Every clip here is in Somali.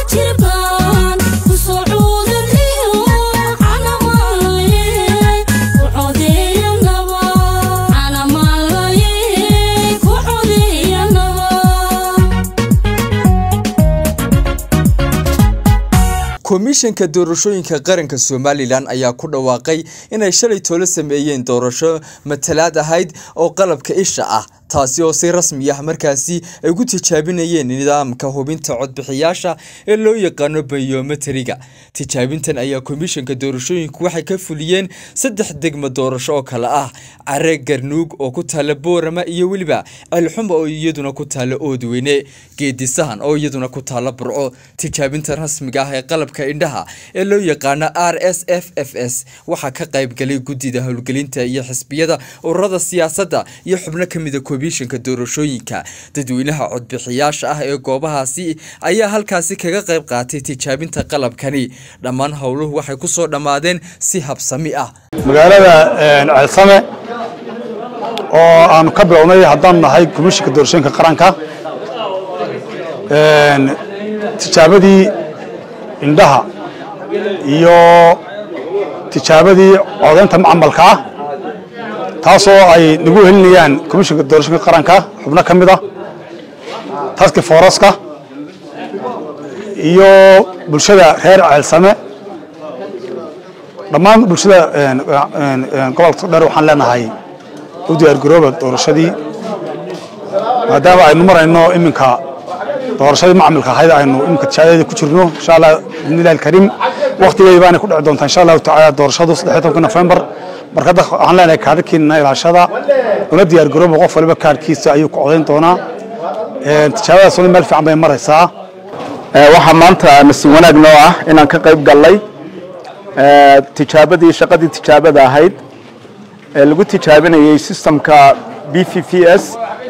jirban ku soo cuudaniyo canamalaye ku codeeya naba canamalaye ku codeeya naba komishanka doorashooyinka qaranka somalilan ayaa ku dhawaaqay inay shalay toolo sameeyeen doorasho matalaad ahayd oo qalabka isha ah taasi oo si rasmi ah markaasi ay ku tijaabinayeen nidaamka hubinta codbixiyaasha ee loo yaqaano bayometriga tijaabintan ayaa komishanka doorashooyinku waxay ka fuliyeen saddex degmo doorasho oo kale ah care garnuug oo ku taala boorama iyo weliba ceelxuma oo iyaduna ku taala oodweyne geedisahan oo iyaduna ku taala burco tijaabinta rasmiga ah ee qalabka indhaha ee loo yaqaano r s f f s waxaa ka qaybgalay guddida howlgelinta iyo xisbiyada ururada siyaasadda iyo xubno ka mida komishanka doorashooyinka dadweynaha codbixiyaasha ah ee goobahaasi ayaa halkaasi kaga qayb qaatay tijaabinta qalabkani dhammaan howluhu waxay ku soo dhammaadeen si habsami ah magaalada ceelsame oo aanu ka bilownay haddaan nahay komishinka doorashooyinka qaranka tijaabadii indhaha iyo tijaabadii codaynta macmalka ah taasoo ay nagu helinayaan komishinka doorashooyinka qaranka xubno ka mid ah taski fooraska iyo bulshada reer ceelsame dhammaan bulshada gobolka dheer waxaan leenahay u diyaargarooba doorashadii maadaama aynu marayno iminka doorashadii macmilka ahayd aynu iminka tijaabadeeda ku jirno insha allah bismillahi alkariim waqtigeedi baanay ku dhici doontaa insha allahu tacaala doorashadu saddex tobanka nofembar marka dadka waxaan leenahay kaadhkiina ilaashada una diyaargarooba qof waliba kaadhkiisa ayuu ku codayn doonaa tijaabadaasuna meel fiican bay maraysaa waxaa maanta nasiib wanaag noo ah inaan ka qayb gallay tijaabadii shaqadii tijaabada ahayd ee lagu tijaabinayey sistamka b v v s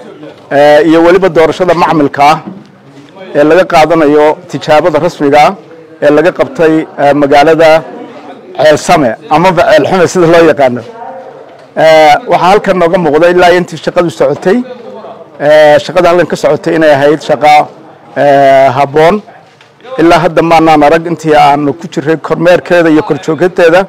iyo weliba doorashada macmilka ah ee laga qaadanayo tijaabada rasmiga ah ee laga qabtay magaalada ceelsame amaba ceelxume sida loo yaqaano waxaa halkan nooga muuqda ilaa intii shaqadu socotay shaqada halkan ka socotay inay ahayd shaqa habboon ilaa hadda maanaan arag intii aanu ku jiray kormeerkeeda iyo korjoogteeda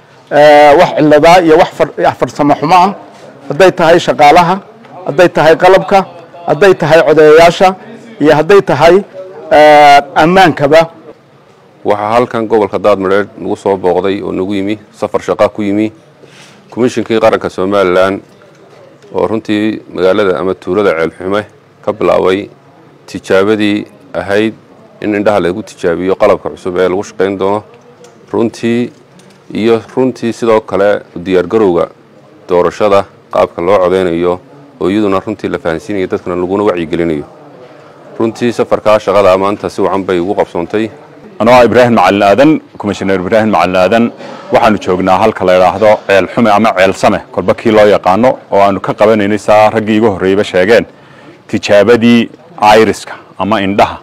wax ciladaa iyo wax farsamo xumo ah hadday tahay shaqaalaha hadday tahay qalabka hadday tahay codeeyayaasha iyo hadday tahay ammaankaba waxaa halkan gobolka daadmadheer nagu soo booqday oo nagu yimi safar shaqa ku yimi komishinkii qaranka somalilan oo runtii magaalada ama tuulada ceelxume ka bilaabay tijaabadii ahayd in indhaha lagu tijaabiyo qalabka cusub ee lagu shaqayn doono runtii iyo runtii sidoo kale diyaargarowga doorashada qaabka loo codaynayo oo iyaduna runtii la fahansiinayo dadkana laguna wacyigelinayo runtii safarkaa shaqada maanta si wacan bay ugu qabsoontay anoo ah ibraahim macalin aadan komishineer ibraahim macalin aadan waxaanu joognaa halka la idhaahdo ceel xume ama ceel same kolba kii loo yaqaano oo aanu ka qabanaynay saa raggii igu horreeyba sheegeen tijaabadii iriska ama indhaha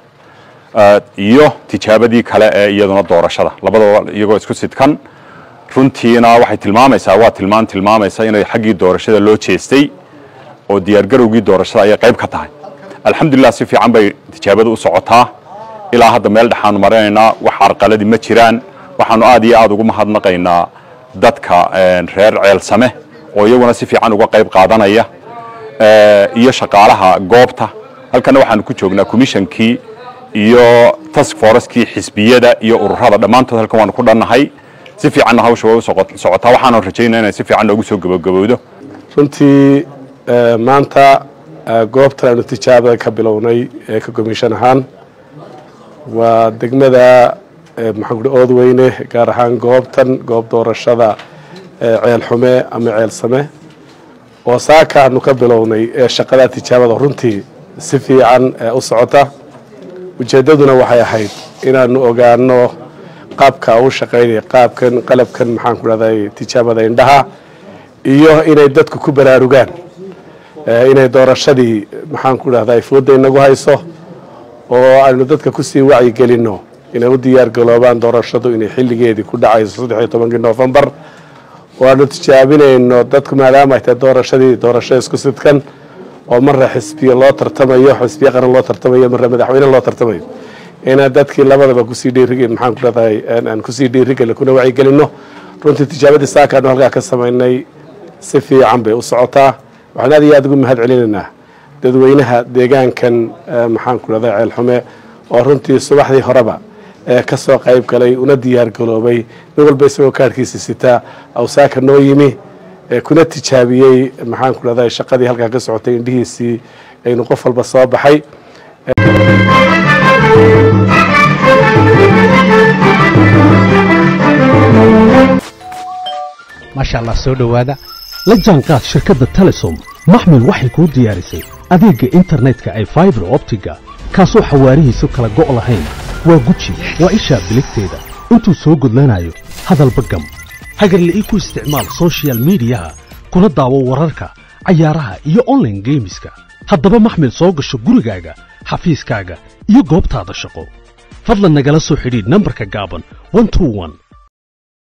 iyo tijaabadii kale ee iyaduna doorashada labadaba iyagoo isku sidkan runtiina waxay tilmaamaysaa waa tilmaan tilmaamaysa inay xaggii doorashada loo jeestay oo diyaargarowgii doorashada ayay qayb ka tahay alxamdulilah si fiican bay tijaabada u socotaa ilaa hadda meel dhexaanu marinaynaa wax carqaladii ma jiraan waxaanu aad iyo aad ugu mahadnaqaynaa dadka reer ceelsame oo iyaguna si fiican uga qayb qaadanaya iyo shaqaalaha goobta halkana waxaanu ku joognaa komishankii iyo task foreskii xisbiyada iyo ururada dhammaantood halkan waanu ku dhannahay si fiicanna hawsha way u socotaa waxaanu rajaynaa inay si fiican noogu soo gabagabowdo runtii maanta goobtan aanu tijaabada ka bilownay ee ka komishan ahaan waa degmada maxaan ku oodweyne gaar ahaan goobtan goob doorashada ceelxume ama ceelsame oo saaka aanu ka bilownay ee shaqada tijaabada runtii si fiican u socota ujeeddaduna waxay ahayd inaanu ogaano qaabka u shaqaynaya qaabkan qalabkan maxaan ku dhahday tijaabada indhaha iyo inay dadku ku baraarugaan inay doorashadii maxaan ku dhahday fooda inagu hayso oo aynu dadka kusii wacyigelinno inay u diyaar galoobaan doorashadu inay xilligeedii ku dhacayso saddex iyo tobankii noofembar oo aanu tijaabinayno dadku maadaama ay tahay doorashadii doorasho isku sidkan oo marra xisbiya loo tartamayo xisbiya qaran loo tartamayo marra madaxweyne loo tartamayo inaan dadkii labadaba kusii dhiirig maxaan ku leedahay aan kusii dhiirigeli kuna wacyigelino runtii tijaabadii saakaanu halkaa ka samaynay si fiican bay u socotaa waxaan aad iyo aad ugu mahad celinaynaa dadweynaha deegaankan maxaan ku leedahay ceelxume oo runtii subaxdii horeba ka soo qayb galay una diyaar galoobay nin walba isagoo kaarhkiisa sitaa awsaaka noo yimi kuna tijaabiyey maxaan ku leedahay shaqadii halkaa ka socotay indhihiisii aynu qof walba soo baxay maasha allah soo dhowaada la jaanqaad shirkadda telesom maxmil waxay kuu diyaarisay adeegga internetka ay faibar optiga kaasoo xawaarihiisu kala go' lahayn waa guji waa ishaa biligteeda intuu soo gudlanayo hadalba gam hagarle ii ku isticmaal sochial midiyaha kuna daawo wararka cayaaraha iyo onlaine geemiska haddaba maxmil soo gasho gurigaaga xafiiskaaga iyo goobtaada shaqo fadlan nagala soo xidhiidh nambarka gaaban